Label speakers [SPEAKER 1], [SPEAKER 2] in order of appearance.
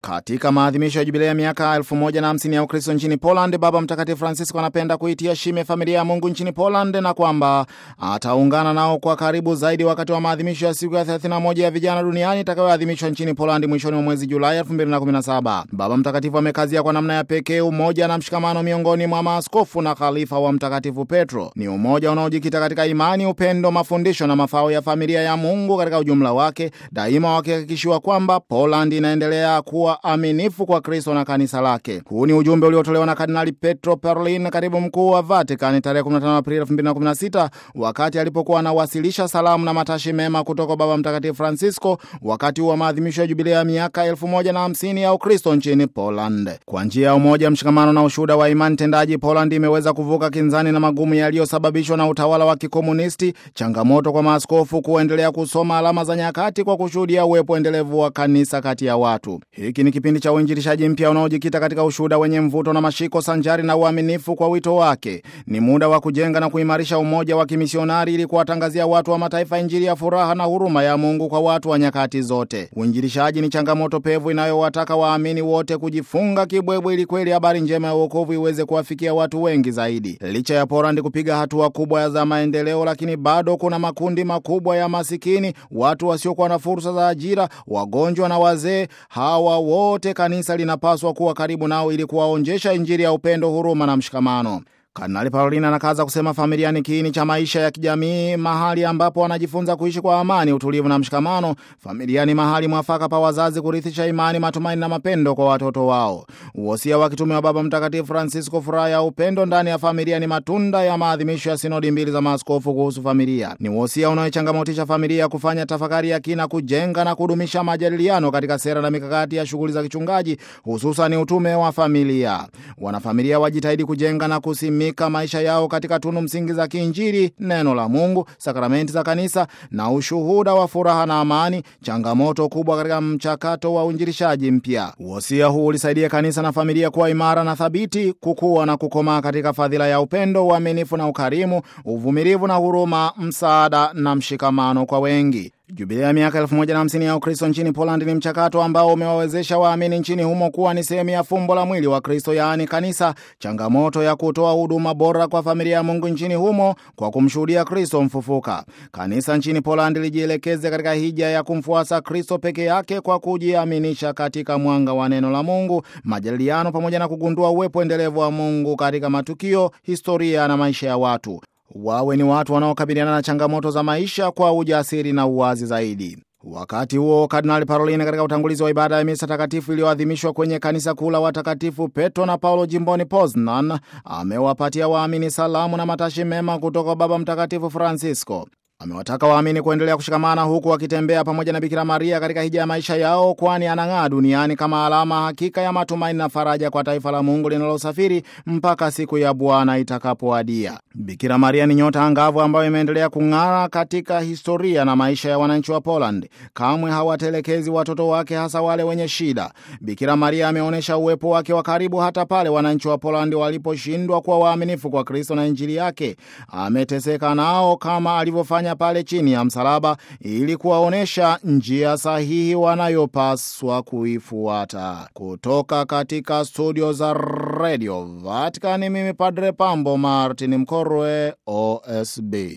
[SPEAKER 1] Katika maadhimisho ya jubilei ya miaka 1050 ya Ukristo nchini Poland, Baba Mtakatifu Francisco anapenda kuitia shime familia ya Mungu nchini Poland na kwamba ataungana nao kwa karibu zaidi wakati wa maadhimisho ya siku ya 31 ya vijana duniani itakayoadhimishwa nchini Poland mwishoni mwa mwezi Julai 2017. Baba Mtakatifu amekazia kwa namna ya pekee umoja na mshikamano miongoni mwa maaskofu na khalifa wa Mtakatifu Petro. Ni umoja unaojikita katika imani, upendo, mafundisho na mafao ya familia ya Mungu katika ujumla wake, daima wakihakikishiwa kwamba Poland inaendelea kuwa aminifu kwa Kristo na kanisa lake. Huu ni ujumbe uliotolewa na Kardinali Petro Parolin, katibu mkuu wa Vatican, tarehe 15 Aprili 2016 wakati alipokuwa anawasilisha salamu na matashi mema kutoka Baba Mtakatifu Francisco wakati wa maadhimisho ya jubilei ya miaka 1050 ya Ukristo nchini Poland. Kwa njia ya umoja, mshikamano na ushuhuda wa imani tendaji, Poland imeweza kuvuka kinzani na magumu yaliyosababishwa na utawala wa kikomunisti, changamoto kwa maaskofu kuendelea kusoma alama za nyakati kwa kushuhudia uwepo endelevu wa kanisa kati ya watu. Hiki ni kipindi cha uinjilishaji mpya unaojikita katika ushuhuda wenye mvuto na mashiko sanjari na uaminifu kwa wito wake. Ni muda wa kujenga na kuimarisha umoja wa kimisionari ili kuwatangazia watu wa mataifa Injili ya furaha na huruma ya Mungu kwa watu wa nyakati zote. Uinjilishaji ni changamoto pevu inayowataka waamini wote kujifunga kibwebwe ili kweli habari njema ya wokovu iweze kuwafikia watu wengi zaidi. Licha ya Poland kupiga hatua kubwa za maendeleo, lakini bado kuna makundi makubwa ya masikini, watu wasiokuwa na fursa za ajira, wagonjwa na wazee. Hawa wote kanisa linapaswa kuwa karibu nao ili kuwaonjesha Injili ya upendo, huruma na mshikamano. Kardinali Parolin anakaza kusema familia ni kiini cha maisha ya kijamii, mahali ambapo wanajifunza kuishi kwa amani, utulivu na mshikamano. Familia ni mahali mwafaka pa wazazi kurithisha imani, matumaini na mapendo kwa watoto wao. Uhosia wa kitume wa Baba Mtakatifu Francisco, furaha ya upendo ndani ya familia, ni matunda ya maadhimisho ya sinodi mbili za maaskofu kuhusu familia. Ni uhosia unaochangamotisha familia kufanya tafakari ya kina, kujenga na kudumisha majadiliano katika sera na mikakati ya shughuli za kichungaji, hususan utume wa familia. Wanafamilia wajitahidi kujenga na kusimi maisha yao katika tunu msingi za kiinjili, neno la Mungu, sakramenti za kanisa na ushuhuda wa furaha na amani, changamoto kubwa katika mchakato wa uinjilishaji mpya. Uhosia huu ulisaidia kanisa na familia kuwa imara na thabiti, kukua na kukomaa katika fadhila ya upendo, uaminifu na ukarimu, uvumilivu na huruma, msaada na mshikamano kwa wengi. Jubilei ya miaka 1050 ya Ukristo nchini Poland ni mchakato ambao umewawezesha waamini nchini humo kuwa ni sehemu ya fumbo la mwili wa Kristo, yaani kanisa, changamoto ya kutoa huduma bora kwa familia ya Mungu nchini humo kwa kumshuhudia Kristo mfufuka. Kanisa nchini Poland lijielekeze katika hija ya kumfuasa Kristo peke yake kwa kujiaminisha katika mwanga wa neno la Mungu, majadiliano, pamoja na kugundua uwepo endelevu wa Mungu katika matukio, historia na maisha ya watu wawe ni watu wanaokabiliana na changamoto za maisha kwa ujasiri na uwazi zaidi. Wakati huo Kardinali Parolin katika utangulizi wa ibada ya misa takatifu iliyoadhimishwa kwenye kanisa kuu la watakatifu Petro na Paulo jimboni Poznan amewapatia waamini salamu na matashi mema kutoka Baba Mtakatifu Francisco. Amewataka waamini kuendelea kushikamana huku wakitembea pamoja na Bikira Maria katika hija ya maisha yao, kwani anang'aa duniani kama alama hakika ya matumaini na faraja kwa taifa la Mungu linalosafiri mpaka siku ya Bwana itakapoadia. Bikira Maria ni nyota angavu ambayo imeendelea kung'ara katika historia na maisha ya wananchi wa Poland. Kamwe hawatelekezi watoto wake, hasa wale wenye shida. Bikira Maria ameonyesha uwepo wake wa karibu hata pale wananchi wa Poland waliposhindwa kuwa waaminifu kwa Kristo na Injili yake. Ameteseka nao kama alivyofanya pale chini ya msalaba ili kuwaonyesha njia sahihi wanayopaswa kuifuata. Kutoka katika studio za Radio Vatican, mimi Padre Pambo Martin Mkorwe, OSB.